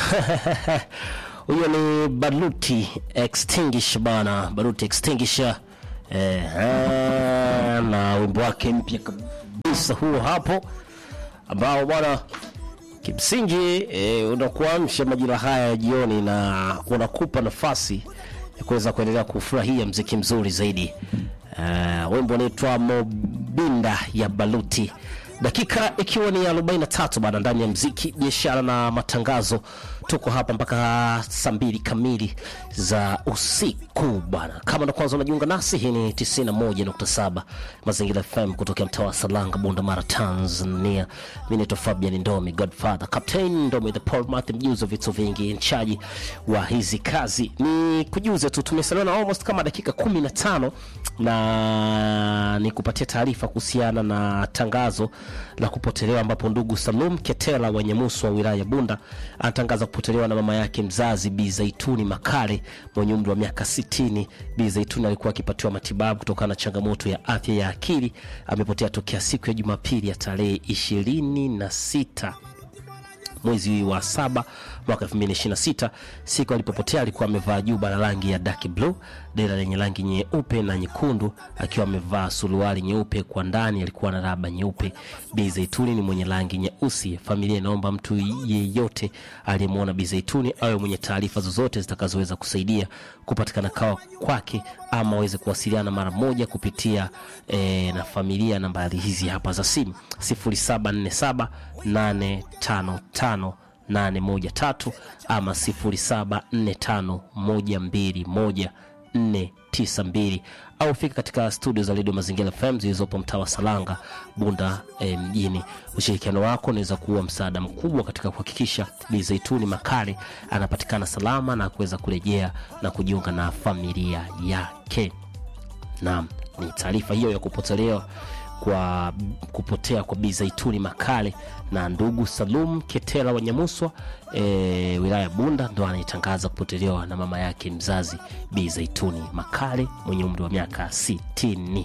huyo ni Baruti Extinguisher bana, Baruti Extinguisher eh, eh, na wimbo wake mpya kabisa huo hapo ambao bwana kimsingi eh, unakuamsha majira haya ya jioni na unakupa nafasi ya kuweza kuendelea kufurahia mziki mzuri zaidi. Uh, wimbo unaitwa Mobinda ya Baluti, dakika ikiwa ni 43 bana, ndani ya mziki, biashara na matangazo. Tuko hapa mpaka saa mbili kamili za usiku bana. Kama ndo kwanza unajiunga nasi, hii ni 91.7 Mazingira FM kutokea mtaa wa Salanga, Bunda Mara, Tanzania. Mimi naitwa Fabian Ndomi, Godfather Captain Ndomi, the Paul Martin, mjuzi wa vitu vingi, nchaji wa hizi kazi. Ni kujuze tu, tumesalia na almost kama dakika 15 na ni kupatia taarifa kuhusiana na tangazo la kupotelewa ambapo ndugu Salum Ketela wa Nyamusu wa wilaya ya Bunda anatangaza kupotelewa na mama yake mzazi Bi Zaituni Makale mwenye umri wa miaka 60. Bi Zaituni alikuwa akipatiwa matibabu kutokana na changamoto ya afya ya akili. Amepotea tokea siku ya Jumapili ya tarehe ishirini na sita mwezi wa saba mwaka 2026. Siku alipopotea alikuwa amevaa juba la rangi ya dark blue, dera lenye rangi nyeupe na nyekundu, akiwa amevaa suruali nyeupe kwa ndani, alikuwa na raba nyeupe. Bi Zaituni ni mwenye rangi nyeusi. Familia inaomba mtu yeyote aliyemwona Bi Zaituni awe mwenye taarifa zozote zitakazoweza kusaidia kupatikana kawa kwake ama aweze kuwasiliana mara moja kupitia e, na familia. Nambari hizi hapa za simu 0747 855 813 ama 0745121492 au fika katika studio za redio Mazingira FM zilizopo mtaa wa Salanga, Bunda eh, mjini. Ushirikiano wako unaweza kuwa msaada mkubwa katika kuhakikisha Bi Zaituni Makale anapatikana salama na kuweza kurejea na kujiunga na familia yake. Naam, ni taarifa hiyo ya kupotelewa kwa kupotea kwa Bi Zaituni Makale na ndugu Salum Ketela wa Nyamuswa e, wilaya ya Bunda ndo anaitangaza kupotelewa na mama yake mzazi Bi Zaituni Makale mwenye umri wa miaka 60.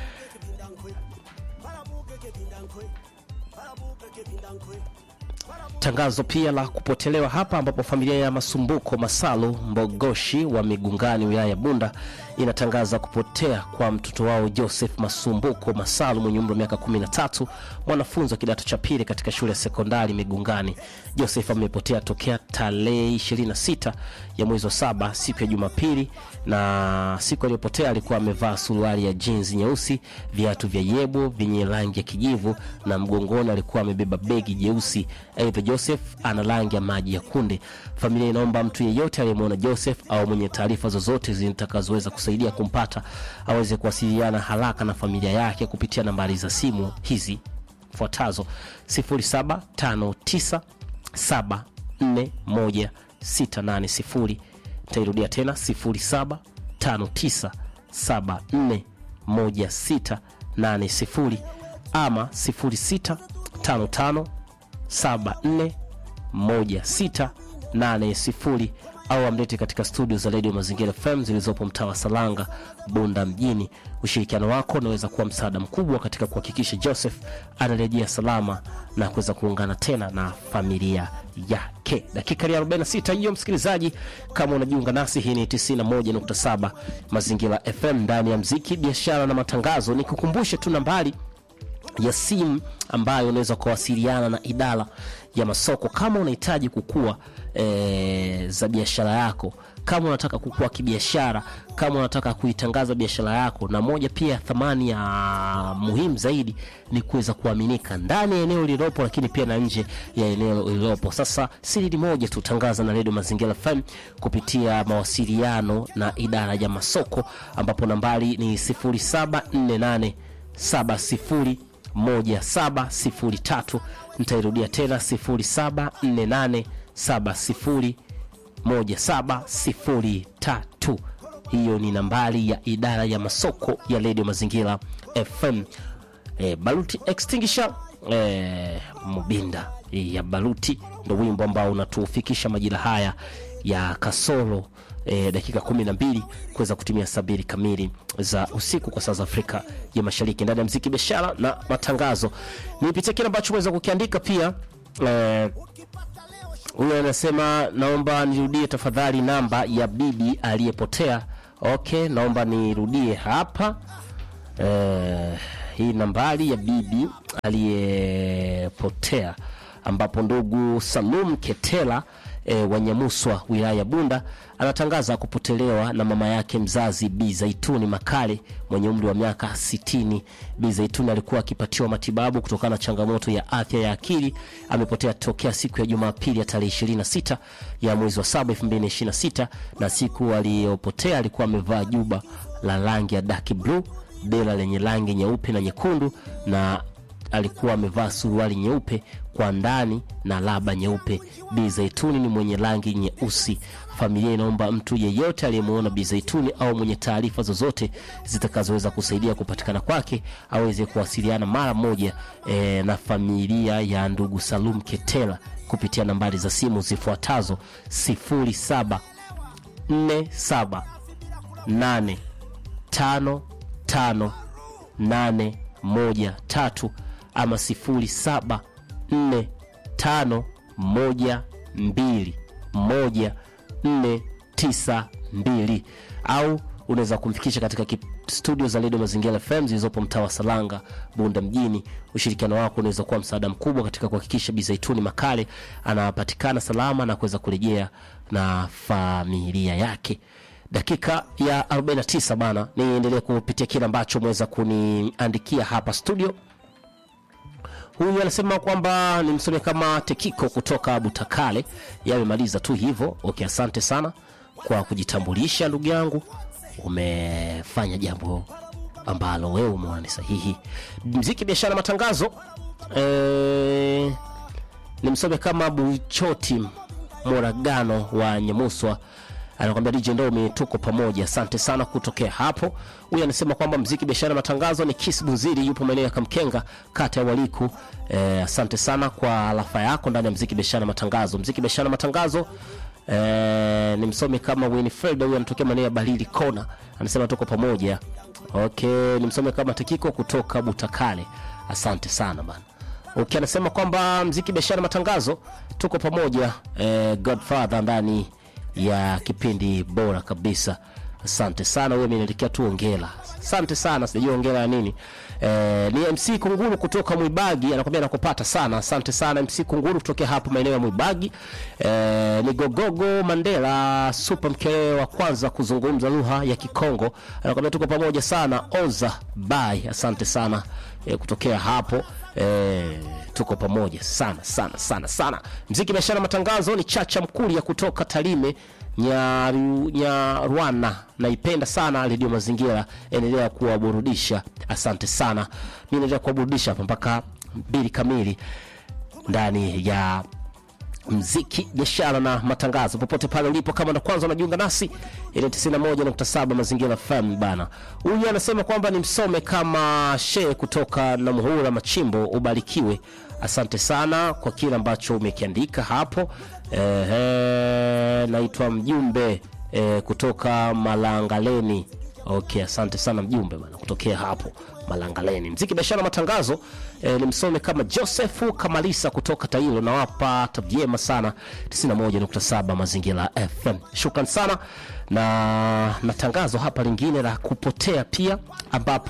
Tangazo pia la kupotelewa hapa ambapo familia ya Masumbuko Masalu Mbogoshi wa Migungani wilaya ya Bunda inatangaza kupotea kwa mtoto wao Joseph Masumbuko Masalu mwenye umri wa miaka 13, mwanafunzi wa kidato cha pili katika shule ya sekondari Migungani. Joseph amepotea tokea tarehe 26 ya mwezi wa saba siku ya Jumapili, na siku aliyopotea alikuwa amevaa suruali ya jeans nyeusi, viatu vya yebo vyenye rangi ya kijivu na mgongoni alikuwa amebeba begi jeusi. Aidha, Joseph ana rangi ya maji ya kunde. Familia inaomba mtu yeyote aliyemwona Joseph au mwenye taarifa zozote zitakazoweza kusaidia kumpata aweze kuwasiliana haraka na familia yake kupitia nambari za simu hizi fuatazo 0759741680. Nitairudia tena 0759741680 ama 0655 741680 au amlete katika studio za redio Mazingira FM zilizopo mtaa wa Salanga, Bunda mjini. Ushirikiano wako unaweza kuwa msaada mkubwa katika kuhakikisha Joseph anarejea salama na kuweza kuungana tena na familia yake. Dakika ya 46 hiyo, msikilizaji, kama unajiunga nasi, hii ni 91.7 Mazingira FM ndani ya mziki, biashara na matangazo. Nikukumbushe tu nambari ya simu ambayo unaweza kuwasiliana na idara ya masoko kama unahitaji kukua e, za biashara yako, kama unataka kukua kibiashara, kama unataka kuitangaza biashara yako. Na moja pia thamani ya muhimu zaidi ni kuweza kuaminika ndani ya eneo lililopo, lakini pia na nje ya eneo lililopo. Sasa siri ni moja tu, tangaza na redio Mazingira FM kupitia mawasiliano na idara ya masoko, ambapo nambari ni 0748 70 1703. Nitairudia tena 0748701703. Hiyo ni nambari ya idara ya masoko ya redio Mazingira FM. E, Baruti Extinguisher e, Mubinda ya Baruti ndo wimbo ambao unatufikisha majira haya ya kasoro e, dakika kumi na mbili kuweza kutumia saa mbili kamili za usiku kwa saa za Afrika ya Mashariki ndani ya mziki, biashara na matangazo. Nipitie kile ambacho umeweza kukiandika pia e, huyu anasema naomba nirudie tafadhali namba ya bibi aliyepotea. Okay, naomba nirudie hapa eh, hii nambari ya bibi aliyepotea ambapo ndugu Salum Ketela e, Wanyamuswa wilaya ya Bunda anatangaza kupotelewa na mama yake mzazi Bi Zaituni Makale mwenye umri wa miaka 60. Bi Zaituni alikuwa akipatiwa matibabu kutokana na changamoto ya afya ya akili. Amepotea tokea siku ya Jumapili ya tarehe 26 ya mwezi wa 7 2026, na siku aliyopotea alikuwa amevaa juba la rangi ya dark blue, dela lenye rangi nyeupe na nyekundu na alikuwa amevaa suruali nyeupe kwa ndani na laba nyeupe. Bi Zaituni ni mwenye rangi nyeusi. Familia inaomba mtu yeyote aliyemwona Bi Zaituni au mwenye taarifa zozote zitakazoweza kusaidia kupatikana kwake aweze kuwasiliana mara moja e, na familia ya ndugu Salum Ketela kupitia nambari za simu zifuatazo 07 47 8 5 5 8 1 3 ama 07 4 5 1 2 1 4 9 2 au unaweza kumfikisha katika kip- studio za redio Mazingira FM zilizopo mtaa wa Salanga, Bunda mjini. Ushirikiano wako unaweza kuwa msaada mkubwa katika kuhakikisha Bi Zaituni Makale anapatikana salama na kuweza kurejea na familia yake. Dakika ya 49 bana, niendelee kupitia kile ambacho mweza kuniandikia hapa studio. Huyu anasema kwamba ni msome kama Tekiko kutoka Butakale, yamemaliza tu hivyo. Okay, asante sana kwa kujitambulisha ndugu yangu, umefanya jambo ambalo wewe umeona ni sahihi. Mziki, biashara, matangazo. Eh, ni msome kama Buchoti Moragano wa Nyamuswa anakwambia DJ Ndomi, tuko pamoja, asante sana kutokea hapo. Huyu anasema kwamba mziki, biashara, matangazo ni Kis Buziri, yupo maeneo ya Kamkenga, kata ya Waliku. Eh, asante sana kwa alafa yako ndani ya mziki, biashara, matangazo. Mziki, biashara, matangazo eh, ni msomi kama Winifred, huyu anatokea maeneo ya Balili Kona, anasema tuko pamoja. Okay, ni msomi kama Tekiko kutoka Butakale, asante sana bana. Okay, anasema kwamba mziki, biashara, matangazo, tuko pamoja. Eh, Godfather ndani ya kipindi bora kabisa. Asante sana, wewe ameniandikia tu ongela. Asante sana, sijui ongela ya nini. Eh, ni MC Kunguru kutoka Mwibagi anakwambia nakupata sana. Asante sana MC Kunguru kutokea hapo maeneo ya Mwibagi. Eh, ni Gogogo Mandela super mkele wa kwanza kuzungumza lugha ya Kikongo. Anakwambia tuko pamoja sana. Oza bye. Asante sana eh, kutokea hapo eh, tuko pamoja sana sana sana sana. Mziki, biashara, matangazo ni Chacha Mkulia kutoka Tarime Nyaru- Nyarwana. Naipenda sana redio Mazingira, endelea kuwaburudisha. Asante sana, mi naendelea kuwaburudisha hapa mpaka mbili kamili ndani ya mziki biashara na matangazo popote pale ulipo kama ndo kwanza unajiunga nasi ile 91.7 mazingira FM bana huyu anasema kwamba ni msome kama shee kutoka na muhura machimbo ubarikiwe asante sana kwa kile ambacho umekiandika hapo Ehe, naitwa mjumbe eh, kutoka malangaleni okay asante sana mjumbe bana kutokea hapo malangaleni mziki biashara matangazo eh, ni msome kama josefu kamalisa kutoka tailo nawapa tavyema sana 91.7 mazingira fm shukran sana na na tangazo hapa lingine la kupotea pia ambapo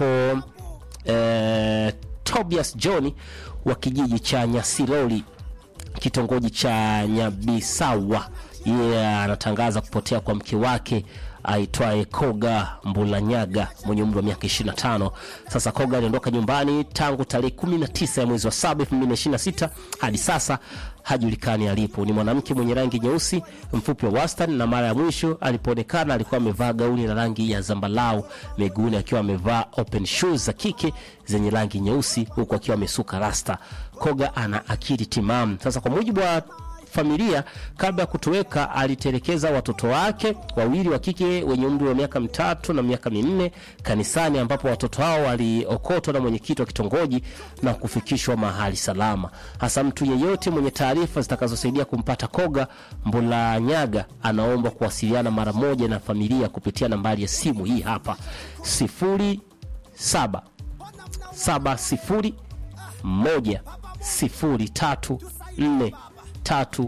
eh, tobias johni wa kijiji cha nyasiroli kitongoji cha Nyabisawa. Yeye anatangaza kupotea kwa mke wake aitwaye Koga Mbulanyaga mwenye umri wa miaka 25. Sasa Koga aliondoka nyumbani tangu tarehe 19 ya mwezi wa 7 2026 hadi sasa hajulikani alipo. Ni mwanamke mwenye rangi nyeusi, mfupi wa wastani, na mara ya mwisho alipoonekana alikuwa amevaa gauni la rangi ya zambalau, miguuni akiwa amevaa open shoes za kike zenye rangi nyeusi, huku akiwa amesuka rasta. Koga ana akili timamu. Sasa kwa mujibu wa familia kabla ya kutoweka alitelekeza watoto wake wawili wa kike wenye umri wa miaka mitatu na miaka minne kanisani ambapo watoto hao waliokotwa na mwenyekiti wa kitongoji na kufikishwa mahali salama hasa mtu yeyote mwenye taarifa zitakazosaidia kumpata koga mbulanyaga anaomba kuwasiliana mara moja na familia kupitia nambari ya simu hii hapa sifuri saba saba sifuri moja sifuri tatu nne tatu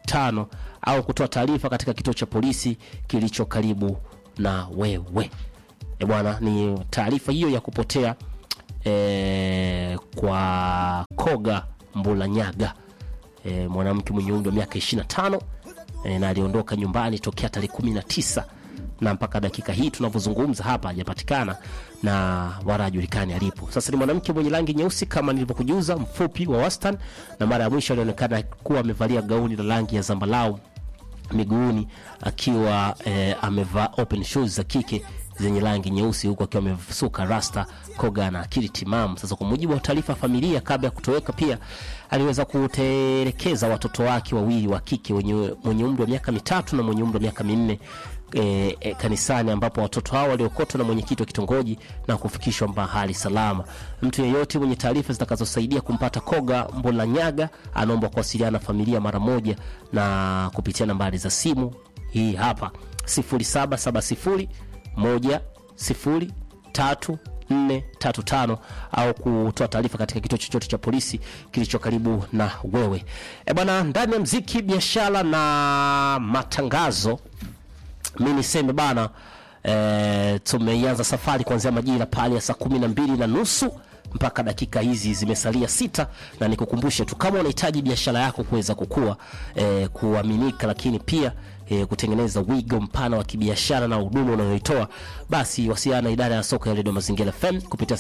mitano au kutoa taarifa katika kituo cha polisi kilicho karibu na wewe. E bwana, ni taarifa hiyo ya kupotea e, kwa Koga Mbulanyaga e, mwanamke mwenye umri wa miaka 25 e, na aliondoka nyumbani tokea tarehe 19 na mpaka dakika hii tunavyozungumza hapa hajapatikana na wala hajulikani alipo. Sasa ni mwanamke mwenye rangi nyeusi kama nilivyokujuza, mfupi wa wastani, na mara ya mwisho alionekana kuwa amevalia gauni la rangi ya zambarau miguuni akiwa eh, amevaa open shoes za kike zenye rangi nyeusi huku akiwa amesuka rasta koga na akili timamu. Sasa kwa mujibu wa taarifa ya familia, kabla ya kutoweka, pia aliweza kutelekeza watoto wake wawili wa kike wenye mwenye umri wa miaka mitatu na mwenye umri wa miaka minne E, e, kanisani ambapo watoto hao waliokotwa na mwenyekiti wa kitongoji na kufikishwa mahali salama. Mtu yeyote mwenye taarifa zitakazosaidia kumpata Koga Mbulanyaga anaomba kuwasiliana na familia mara moja na kupitia nambari za simu hii hapa 0770 1 0 3 435 au kutoa taarifa katika kituo chochote cha polisi kilicho karibu na wewe. E bwana, ndani ya mziki, biashara na matangazo mi niseme bana e, tumeianza safari kuanzia majira pale ya saa kumi na mbili na nusu mpaka dakika hizi zimesalia sita, na nikukumbushe tu kama unahitaji biashara yako kuweza kukua e, kuaminika, lakini pia e, kutengeneza wigo mpana wa kibiashara na huduma unayoitoa, basi wasiliana na idara ya soko ya redio Mazingira FM kupitia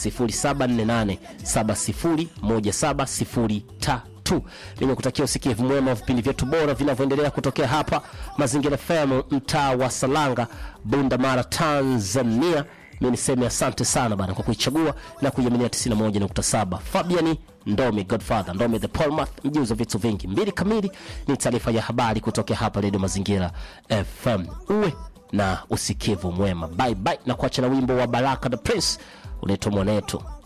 0748701703 tu. Mimi kutakia usikivu mwema wa vipindi vyetu bora vinavyoendelea kutokea hapa Mazingira FM, mtaa wa Salanga, Bunda Mara, Tanzania. Mimi niseme asante sana bana kwa kuichagua na kuiaminia 91.7. Fabiani Ndomi, Godfather Ndomi, the Polmath, mjuzi wa vitu vingi. Mbili kamili ni taarifa ya habari kutokea hapa Radio Mazingira FM. Uwe na usikivu mwema, bye bye, na kuacha na wimbo wa Baraka the Prince unaitwa Mwanetu.